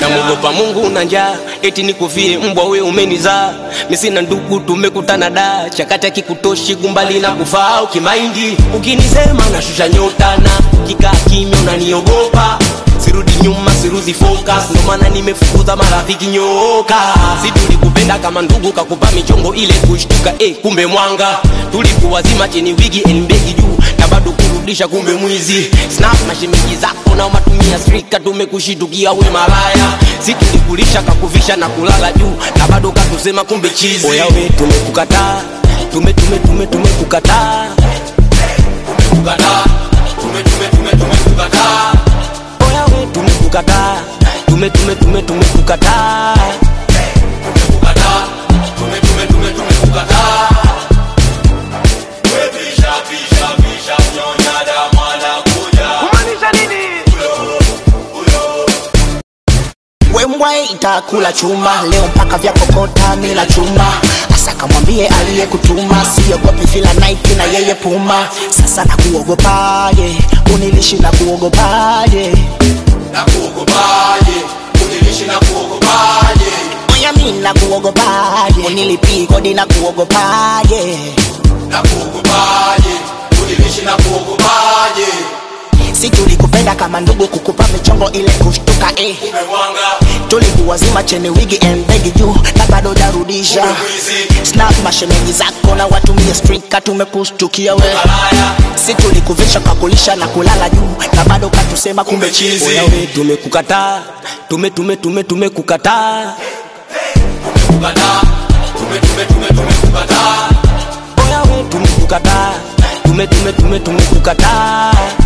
namuogopa Mungu na njaa, eti nikufie mbwa we umenizaa. Mimi sina ndugu, tumekutana da chakati akikutoshi gumbali na kufaa ukimaindi, ukinisema nashusha nyota na kikaa kimya unaniogopa sirudi nyuma sirudi focus ndo maana nimefukuza marafiki nyoka si tulikupenda kama ndugu kakupa michongo ile kushtuka eh, kumbe mwanga tulikuwazima cheni wigi enbegi juu na bado kurudisha kumbe mwizi snap mashemeji zako na matumia strika tumekushitukia we malaya si tulikulisha kakuvisha na kulala juu na bado katusema kumbe chizi oya we tumekukataa tume tume tume tumekukataa tumekukataa tume tume tume tumekukataa oya we tumekukataa tume tume tume tumekukataa tumekukataa tume tume tume tumekukataa wembwa itakula chuma leo mpaka vya kokota mila chuma asa kamwambie aliyekutuma siogopi vila Nike na yeye puma sasa nakuogopaje unilishi na kuogopaje na kuogopaje unilishi na kuogopaje oya mi na kuogopaje unilipii kodi na kuogopaje na kuogopaje unilishi na kuogopaje si tulikupenda kama ndugu kukupa michongo ile kushtuka eh. umewanga tulikuwazima cheni wigi embegi juu na bado jarudisha mwizi snap mashemeji zako na watumie strika tumekustukia we malaya si tulikuvisha kakulisha na kulala juu na bado katusema kumbe chizi Oya we tumekukataa tume tume tume tumekukataa tumekukataa tume tume tume tumekukataa oya we tumekukataa tume tume tume tumekukataa